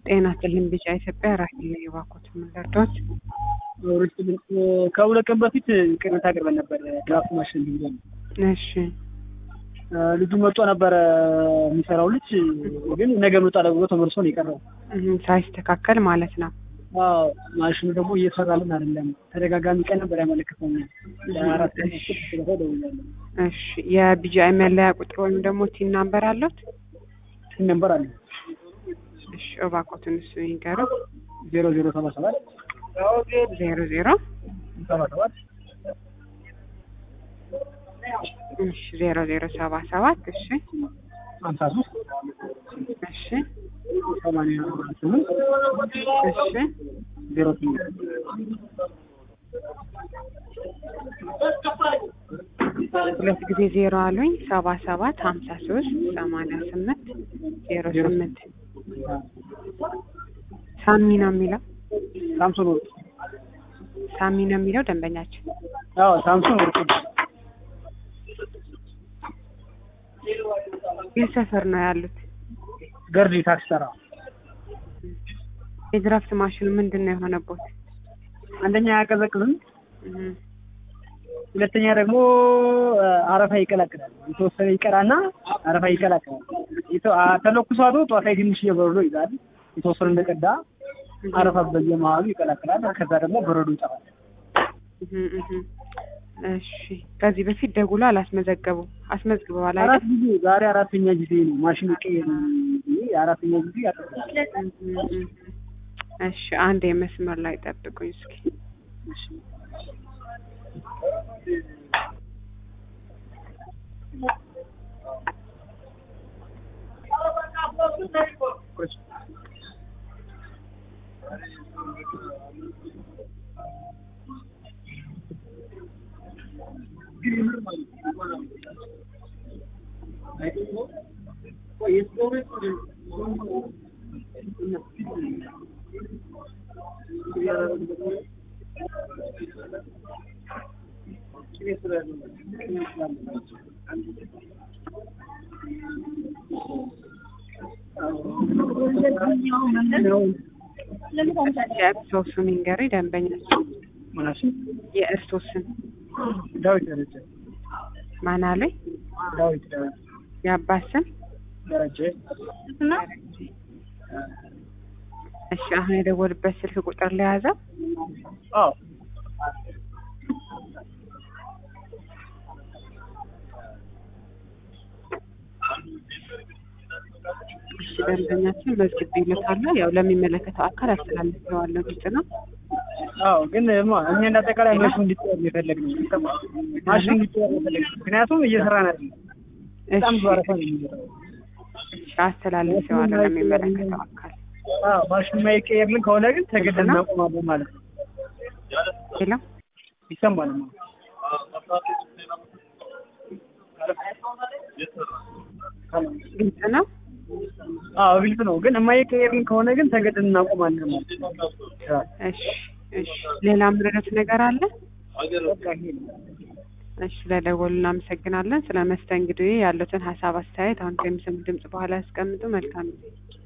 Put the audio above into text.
ጤና ይስጥልኝ ቢጫ ኢትዮጵያ ራሄል የባኮት ምንደርዶች ከሁለት ቀን በፊት ቅሬታ አቅርበን ነበር። ድራፍት ማሽን ብለን እሺ ልጁ መጥቶ ነበረ የሚሰራው ልጅ ግን ነገ መጣ ብሎ ተመልሶ ነው የቀረው። እህም፣ ሳይስተካከል ማለት ነው። አዎ ማሽኑ ደግሞ እየሰራልን አይደለም። ተደጋጋሚ ቀን ነበር ያመለክተው። ለአራት ቀን ደውያለሁ። እሺ የቢጂአይ መለያ ቁጥር ወይም ደግሞ ቲን ናምበር አለት? ቲን ነምበር አለ እሺ እባኮትን እሱ ይንገሩ። ዜሮ ዜሮ ሰባ ሰባት ዜሮ ዜሮ ሰባ ሰባት እሺ ዜሮ ዜሮ ሰባ ሰባት እሺ ሀምሳ ሶስት እሺ ሰማንያ ስምንት እሺ ዜሮ ስምንት ሁለት ጊዜ ዜሮ አሉኝ። ሰባ ሰባት ሀምሳ ሶስት ሰማንያ ስምንት ዜሮ ስምንት ሳሚ ነው የሚለው ሳምሶን ወርቁ ሳሚ ነው የሚለው ደንበኛችን አዎ ሳምሶን ወርቁ የት ሰፈር ነው ያሉት? ገርጂ ታክሲ ተራ የድራፍት ማሽኑ ምንድን ነው የሆነቦት? አንደኛ አያቀዘቅዝም፣ እህም፣ ሁለተኛ ደግሞ አረፋ ይቀላቅላል። የተወሰነ ይቀራና አረፋ ይቀላቅላል። የተ- አ- ተለኩሷቶ ጠዋት ላይ ትንሽ የበረዶ ይዛል። የተወሰነ እንደቀዳ አረፋ በየመሀሉ ይቀላቅላል። ከዛ ደግሞ በረዶ ይጠፋል። እህም፣ እህም። እሺ ከዚህ በፊት ደውሎ አላስመዘገቡም? አስመዝግበዋል አይደል? አራት ጊዜ ዛሬ አራተኛ ጊዜ ነው ማሽን ቀየር አራተኛ ጊዜ ያጠፋል። እህም፣ እህም። እሺ አንድ የመስመር ላይ ጠብቁኝ እስኪ። የእርስዎ ስም ይንገሪ ደንበኛችን። ምናሽን የእርስዎ ስም ዳዊት ደረጀ ማን አለኝ? ዳዊት ዳዊት የአባት ስም ደረጀ እሺ አሁን የደወልበት ስልክ ቁጥር ለያዘው አዎ እሺ ደንበኛችን መዝግቤለታለሁ። ያው ለሚመለከተው አካል አስተላልፌዋለሁ። ግልጽ ነው። አዎ ግን ማ እኛ እንደ አጠቃላይ ማሽኑ እንዲጠር የፈለግነው ማሽኑ እንዲጠር የፈለግነው ምክንያቱም እየሰራን አይደለም። በጣም ብዙ አረፋ ነው የሚመጣው። እሺ አስተላልፌዋለሁ ለሚመለከተው አካል። አዎ ማሽኑ የማይቀየርልን ከሆነ ግን ተገደን እናቆማለን ማለት ነው። ሌላ ይሰማል ማለት ግልጽ ነው። አዎ ግልጽ ነው። ግን የማይቀየርልን ከሆነ ግን ተገደን እናቆማለን ማለት ነው። እሺ እሺ ሌላ ምረዳት ነገር አለ? በቃ ይሄ ነው። እሺ ለደወሉ እናመሰግናለን። ስለ መስተንግዶ ያሉትን ሀሳብ አስተያየት አሁን ከሚሰሙ ድምጽ በኋላ ያስቀምጡ። መልካም ጊዜ